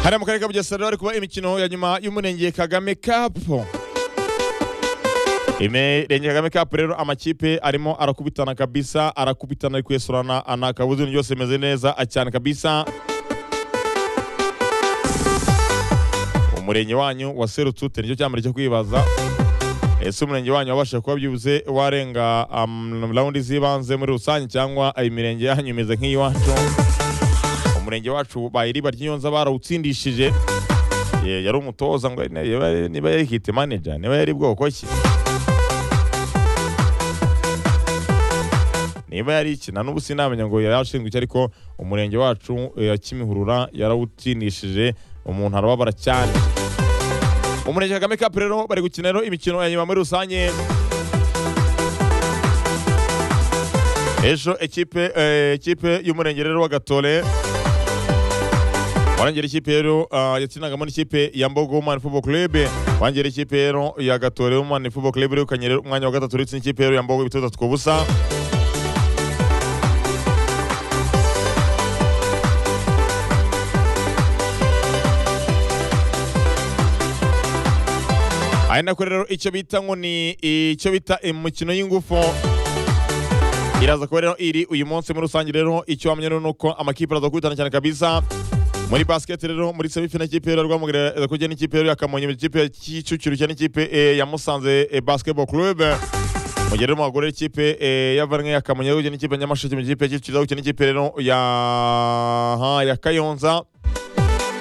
hariya mu karere ka bugesera hari kuba imikino ya nyuma y'umurenge kagame kapu imirenge kagame kapu rero amakipe arimo arakubitana kabisa arakubitana ari kwesurana anakabuze ibintu byose bimeze neza cyane kabisa umurenge wanyu waserutse ute nicyo cyambere cyo kwibaza ese umurenge wanyu wabasha kuba byibuze warenga rawundi z'ibanze muri rusange cyangwa imirenge yanyu imeze nk'iyiwacu umurenge wacu bayiriba ry'inyonza barawutsindishije Ye, yari umutoza ngo niba- niba yari hiti manager niba yari bwoko ki niba yari iki na n'ubu sinamenya ngo yari ashinzwe iki ariko umurenge wacu ya kimihurura yarawutsindishije umuntu arababara cyane umurenge kagame cup rero bari gukina rero imikino ya nyuma muri rusange ejo ekipe eh, ekipe y'umurenge rero wa gatore warengera ikipe rero ah, yakinagamo n'ikipe ya mbogo Women football club warengera ikipe rero ya gatore Women football club irukanye rero umwanya wa gatatu uretse n'ikipe rero ya mbogo ibitego bitatu ku busa ari nako rero icyo bita ngo ni icyo bita imikino y'ingufu iraza kuba rero iri uyu munsi muri rusange rero icyo wamenya rero ni uko amakipe araza kubitana cyane kabisa muri basket rero muri semifinal ikipe ya Rwamagana iraza kujya n'ikipe rero ya Kamonyi ikipe ya Kicukiro cyane ikipe eh, ya Musanze eh, basketball club mu gihe rero mu bagore ikipe eh, ya Varney ya Kamonyi iraza kujya n'ikipe ya Nyamasheke mu gihe ikipe ya Kicukiro iraza kujya n'ikipe rero ya ha, ya Kayonza